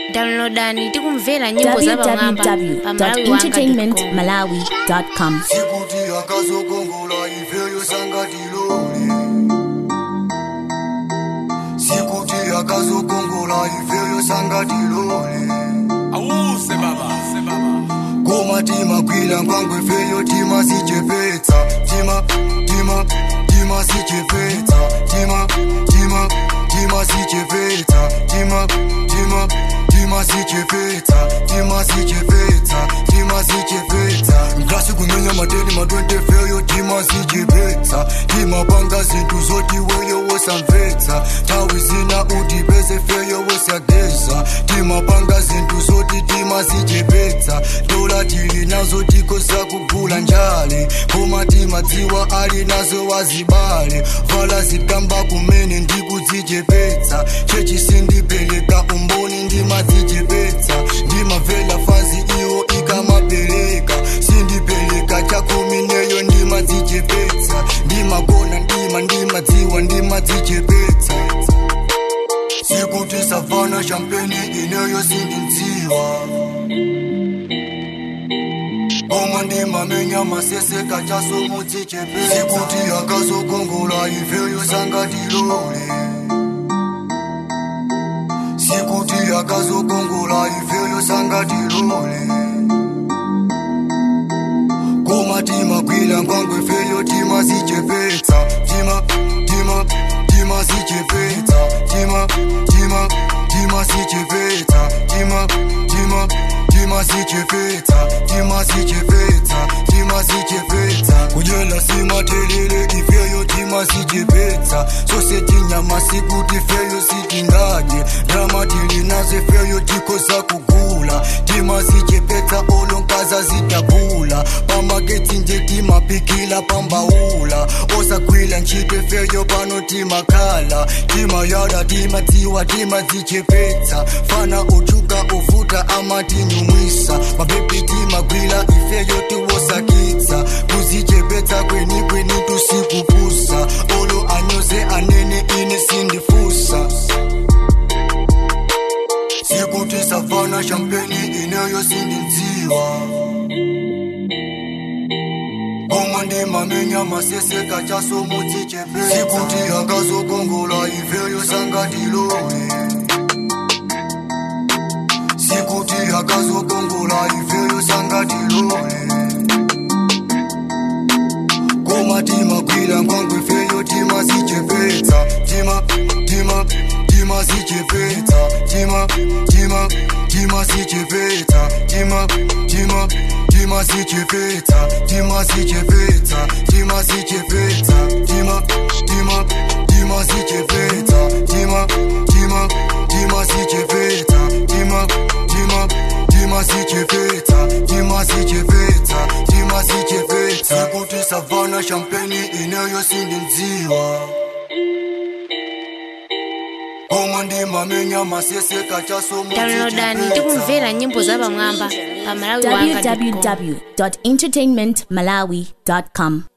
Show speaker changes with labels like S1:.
S1: downloadani tikumvera nyimbo za pamwamba pa malawi wanga
S2: www.entertainmentmalawi.com
S3: sikuti akazokongola ifeyo sangatilole sikuti akazokongola ifeyo sangatilole
S4: awuse baba se baba
S3: koma timagwira ngwangwe feyo timasichepetsa tima tima timasichepetsa tima tima timasichepetsa tima tima timasichepetsa timasichepetsa timasichepetsa ngasi kumenya mateni matwente feyo timasichepetsa timapanga zinthu zoti weyo wosamvetsa nthawi zina utipeze feyo wosageza timapanga zinthu zoti timasichepetsa dola tili nazo tikosa kugula njale koma timadziwa ali nazo wazibale vala zikamba kumene ndikudzichepetsa chechi sindipereka umboni ndimadzichepetsa ndimavela fazi iwo ikamapereka sindipereka chakumi neyo ndimadzichepetsa ndimagona ndima ndimadziwa ndimadzichepetsa sikuti savana champeni ineyo sindindziwa koma ndimamenya maseseka chasomudzichepetsa sikuti akazokongola ifeyo sangatilole sikuti akazokongola ifeyo sangatilole koma timagwira ngwangwe feyo timasichepetsa tima tima timasichepetsa tima tima timasichepetsa tima tima timasichepetsa timasichepetsa timasichepetsa kudyela simathelele ifeyo timasichepetsa sose tinyama sikuti feyo sitingadye drama tilinaze feyo tikosa kugula timasichepetsa olonkaza zitabula pamagetsi nje timapikila pambaula osagwila ntchito feyo pano timakhala timayada timadziwa timadzichepetsa fana uchuka uvuta amatinyumwisa mabebi timagwila ifeyo tiwosakitsa kuzichepetsa kweni kweni tusikupusa olo anyoze anene ine sindifusa sikuti savana champeni ineyo sindindziwa koma ndimamenya maseseka chasomudzichepetsa sikuti akazokongola ifeyo sangatilole sikuti akazokongola ifeyo sangatilole koma timagwira ngwangwe feyo timasichepetsa tima tima timasichepetsa tima tima timasichepetsa tima tima timasichepetsa timasichepetsa timasichepetsa tima tima timasichepetsa tima tima timasichepetsa tima tima timasichepetsa timasichepetsa timasichepetsa sikuti savana champeni ineyo sindindziwa koma ndimamenya maseseka
S1: downloadani tikumvera nyimbo za pamwamba pa malawi wanga
S2: www.entertainmentmalawi.com